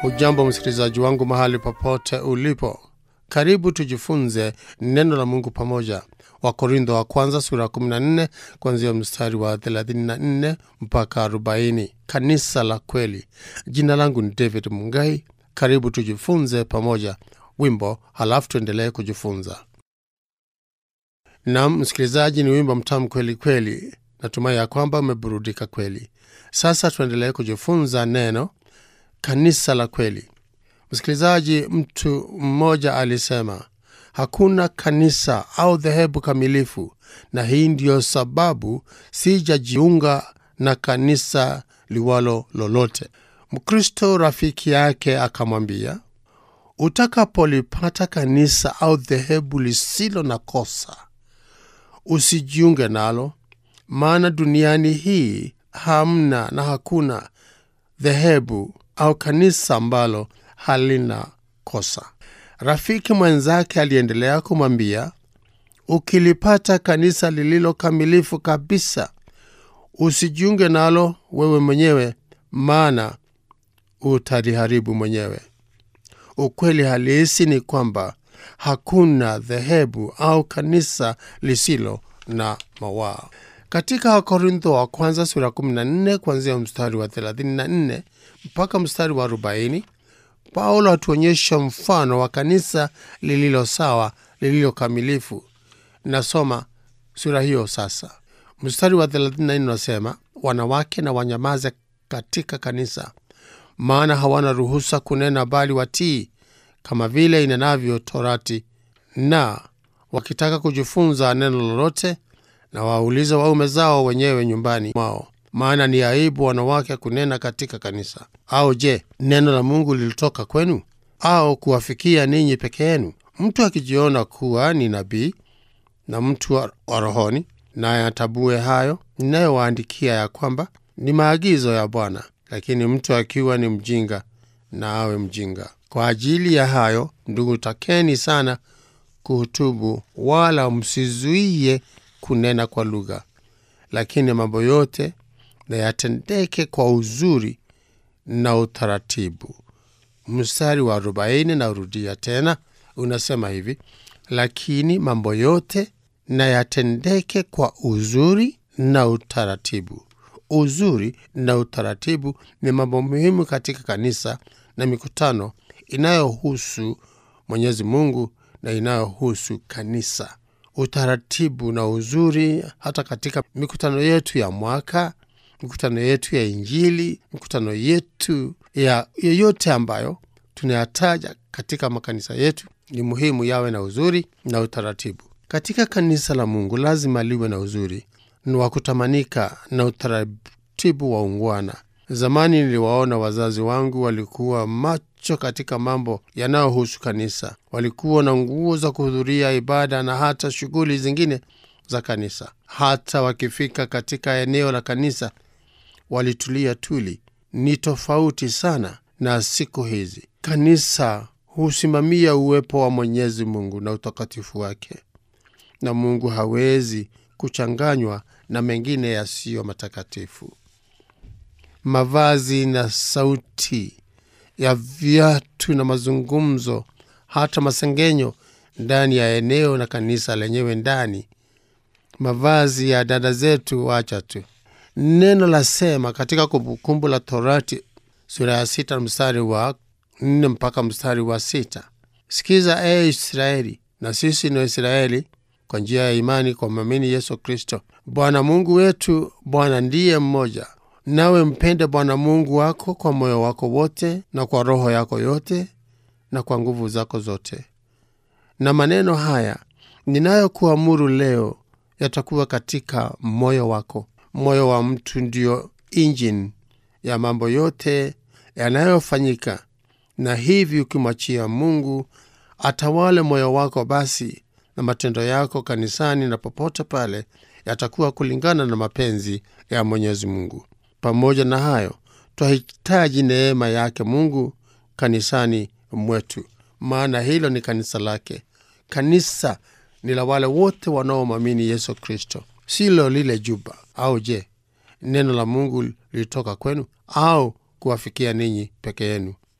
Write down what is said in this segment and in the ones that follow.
Ujambo msikilizaji wangu mahali popote ulipo, karibu tujifunze neno la Mungu pamoja. Wakorintho wa kwanza sura ya 14 kuanzia mstari wa 34 mpaka 40. Kanisa la kweli. Jina langu ni David Mungai. Karibu tujifunze pamoja wimbo, halafu tuendelee kujifunza. Nam msikilizaji, ni wimbo mtamu kweli kweli. Natumai ya kwamba umeburudika kweli. Sasa tuendelee kujifunza neno kanisa la kweli. Msikilizaji, mtu mmoja alisema hakuna kanisa au dhehebu kamilifu, na hii ndiyo sababu sijajiunga na kanisa liwalo lolote. Mkristo rafiki yake akamwambia, utakapolipata kanisa au dhehebu lisilo na kosa, usijiunge nalo, maana duniani hii hamna na hakuna dhehebu au kanisa ambalo halina kosa. Rafiki mwenzake aliendelea kumwambia, ukilipata kanisa lililo kamilifu kabisa, usijiunge nalo wewe mwenyewe, maana utaliharibu mwenyewe. Ukweli halisi ni kwamba hakuna dhehebu au kanisa lisilo na mawaa. Katika Wakorintho wa kwanza sura 14 kuanzia mstari wa 34 mpaka mstari wa 40, Paulo atuonyesha mfano wa kanisa lililo sawa, lililo kamilifu. Nasoma sura hiyo sasa. Mstari wa 34 unasema, wanawake na wanyamaze katika kanisa, maana hawana ruhusa kunena, bali watii kama vile inenavyo Torati, na wakitaka kujifunza neno lolote na waulize waume zao wenyewe nyumbani mwao, maana ni aibu wanawake kunena katika kanisa. Au je, neno la Mungu lilitoka kwenu au kuwafikia ninyi peke yenu? Mtu akijiona kuwa ni nabii na mtu wa rohoni, naye atabue hayo ninayowaandikia ya kwamba ni maagizo ya Bwana. Lakini mtu akiwa ni mjinga, na awe mjinga. Kwa ajili ya hayo, ndugu, takeni sana kuhutubu, wala msizuie kunena kwa lugha, lakini mambo yote na yatendeke kwa uzuri na utaratibu. Mstari wa arobaini na urudia tena, unasema hivi: lakini mambo yote na yatendeke kwa uzuri na utaratibu. Uzuri na utaratibu ni mambo muhimu katika kanisa na mikutano inayohusu Mwenyezi Mungu na inayohusu kanisa utaratibu na uzuri hata katika mikutano yetu ya mwaka, mikutano yetu ya Injili, mikutano yetu ya yoyote ambayo tunayataja katika makanisa yetu, ni muhimu yawe na uzuri na utaratibu. Katika kanisa la Mungu lazima liwe na uzuri ni wa kutamanika na utaratibu wa ungwana. Zamani niliwaona wazazi wangu walikuwa macho katika mambo yanayohusu kanisa. Walikuwa na nguo za kuhudhuria ibada na hata shughuli zingine za kanisa. Hata wakifika katika eneo la kanisa walitulia tuli. Ni tofauti sana na siku hizi. Kanisa husimamia uwepo wa Mwenyezi Mungu na utakatifu wake, na Mungu hawezi kuchanganywa na mengine yasiyo matakatifu. Mavazi na sauti ya viatu na mazungumzo, hata masengenyo ndani ya eneo na kanisa lenyewe ndani. Mavazi ya dada zetu, wacha tu. Neno la sema katika Kumbukumbu la Torati sura ya sita mstari wa nne mpaka mstari wa sita sikiza ee Israeli, na sisi ni Waisraeli kwa njia ya imani kwa mwamini Yesu Kristo. Bwana Mungu wetu, Bwana ndiye mmoja nawe mpende Bwana Mungu wako kwa moyo wako wote na kwa roho yako yote na kwa nguvu zako zote. Na maneno haya ninayokuamuru leo yatakuwa katika moyo wako. Moyo wa mtu ndiyo injini ya mambo yote yanayofanyika, na hivi ukimwachia Mungu atawale moyo wako, basi na matendo yako kanisani na popote pale yatakuwa kulingana na mapenzi ya Mwenyezi Mungu. Pamoja na hayo, twahitaji neema yake Mungu kanisani mwetu, maana hilo ni kanisa lake. Kanisa ni la wale wote wanaomwamini Yesu Kristo, silo lile juba. Au je, neno la Mungu lilitoka kwenu au kuwafikia ninyi peke yenu?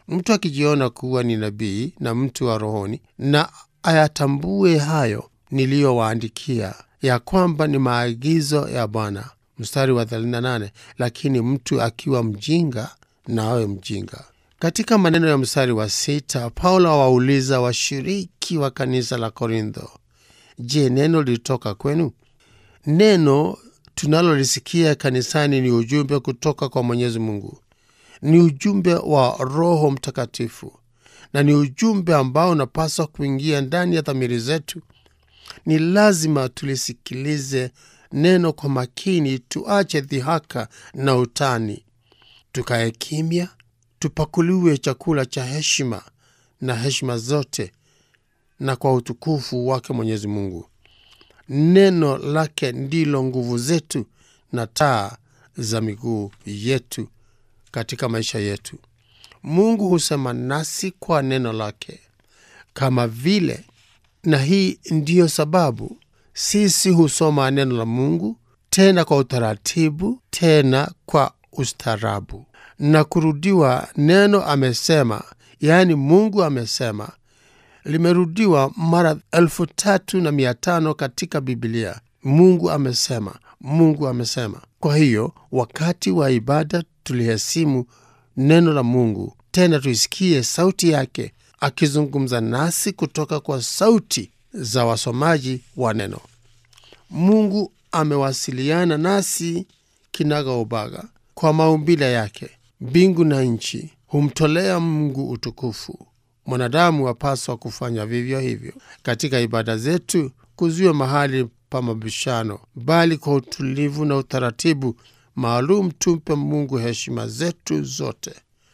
mtu akijiona kuwa ni nabii na mtu wa rohoni na ayatambue hayo niliyowaandikia ya kwamba ni maagizo ya bwana mstari wa 38 lakini mtu akiwa mjinga na awe mjinga katika maneno ya mstari wa sita paulo awauliza washiriki wa kanisa la korintho je neno lilitoka kwenu neno tunalolisikia kanisani ni ujumbe kutoka kwa mwenyezi mungu ni ujumbe wa roho mtakatifu na ni ujumbe ambao unapaswa kuingia ndani ya dhamiri zetu ni lazima tulisikilize neno kwa makini tuache dhihaka na utani tukae kimya tupakuliwe chakula cha heshima na heshima zote na kwa utukufu wake mwenyezi mungu neno lake ndilo nguvu zetu na taa za miguu yetu katika maisha yetu mungu husema nasi kwa neno lake kama vile na hii ndiyo sababu sisi husoma neno la mungu tena kwa utaratibu tena kwa ustarabu na kurudiwa neno amesema yaani mungu amesema limerudiwa mara elfu tatu na mia tano katika bibilia mungu amesema mungu amesema kwa hiyo wakati wa ibada tulihesimu neno la mungu tena tuisikie sauti yake akizungumza nasi kutoka kwa sauti za wasomaji wa neno mungu amewasiliana nasi kinaga ubaga kwa maumbile yake mbingu na nchi humtolea mungu utukufu mwanadamu apaswa kufanya vivyo hivyo katika ibada zetu kuziwe mahali pa mabishano bali kwa utulivu na utaratibu maalum tumpe mungu heshima zetu zote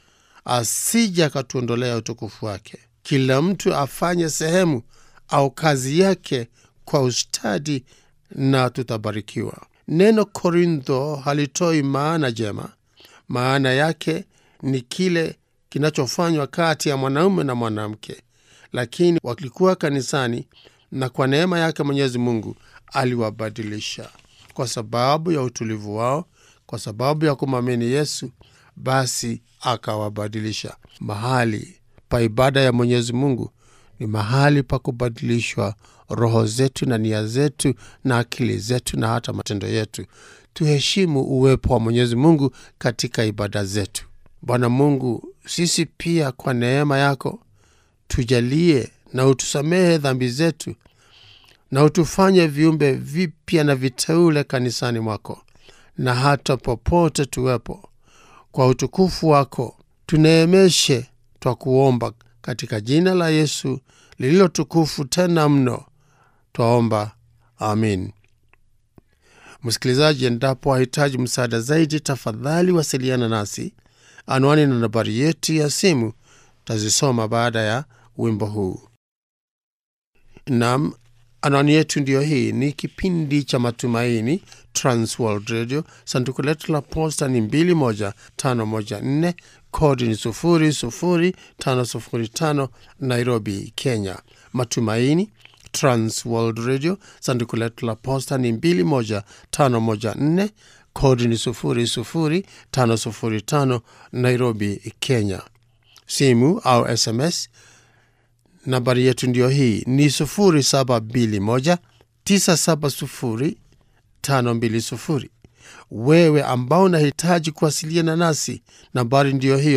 asije akatuondolea utukufu wake kila mtu afanye sehemu au kazi yake kwa ustadi na tutabarikiwa neno korintho halitoi maana jema maana yake ni kile kinachofanywa kati ya mwanaume na mwanamke lakini walikuwa kanisani na kwa neema yake mwenyezi mungu aliwabadilisha kwa sababu ya utulivu wao kwa sababu ya kumwamini yesu basi akawabadilisha mahali pa ibada ya mwenyezi mungu ni mahali pa kubadilishwa roho zetu na nia zetu na akili zetu na hata matendo yetu tuheshimu uwepo wa mwenyezi mungu katika ibada zetu bwana mungu sisi pia kwa neema yako tujalie na utusamehe dhambi zetu na utufanye viumbe vipya na viteule kanisani mwako na hata popote tuwepo kwa utukufu wako tuneemeshe twa kuomba katika jina la yesu lililo tukufu tena mno twaomba amin msikilizaji endapo wahitaji msaada zaidi tafadhali wasiliana nasi anwani na nambari yetu ya simu tazisoma baada ya wimbo huu nam anwani yetu ndiyo hii ni kipindi cha matumaini transworld radio sanduku letu la posta ni 21514 kodi ni 00505 nairobi kenya matumaini transworld radio sanduku letu la posta ni 21514 kodi ni 00505 nairobi kenya simu au sms nambari yetu ndiyo hii ni 721970520 wewe ambao unahitaji kuwasiliana nasi nambari ndiyo hiyo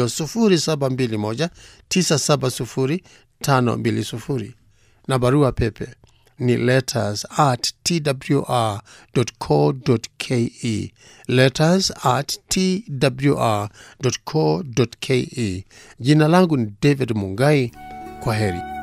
721970520 na barua pepe ni letters at twr co ke letters at twr co ke jina langu ni david mungai kwa heri